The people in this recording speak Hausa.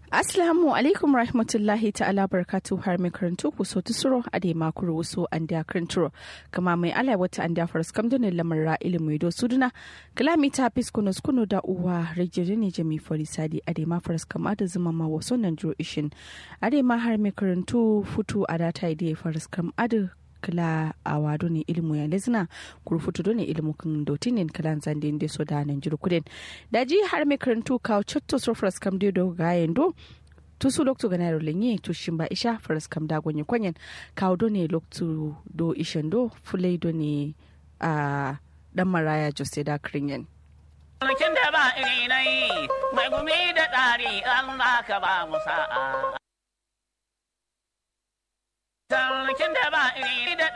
Assalamu alaikum rahmatullahi ta'ala barkatu har mai karantu ku so tusuro a da makuru wasu an da karanturo kama mai ala wata an da faras kam donin lamarra ilimu do suduna kalami ta fis kuno kuno da uwa rajiri ne jami forisadi a da ma faras kama da zuma ma wasu nan duro ishin a da ma har mai karantu futu a da ta da faras kam adu kala a wado ne ilimu ya lezina kurfutu do ne ilimu kan doti ne kalan zande da so da nan jiru kudin da ji har mai karantu kawo cotto so faras kam do ga yendo tusu loktu gana ro lenye to shimba isha faras kam da gonye kwanyen kawo do ne loktu do ishen do fulai do ne a dan maraya jose da kringen Sarkin da ba iri na yi, mai gumi da ɗari Allah ka ba mu sa'a. Sarkin da ba iri da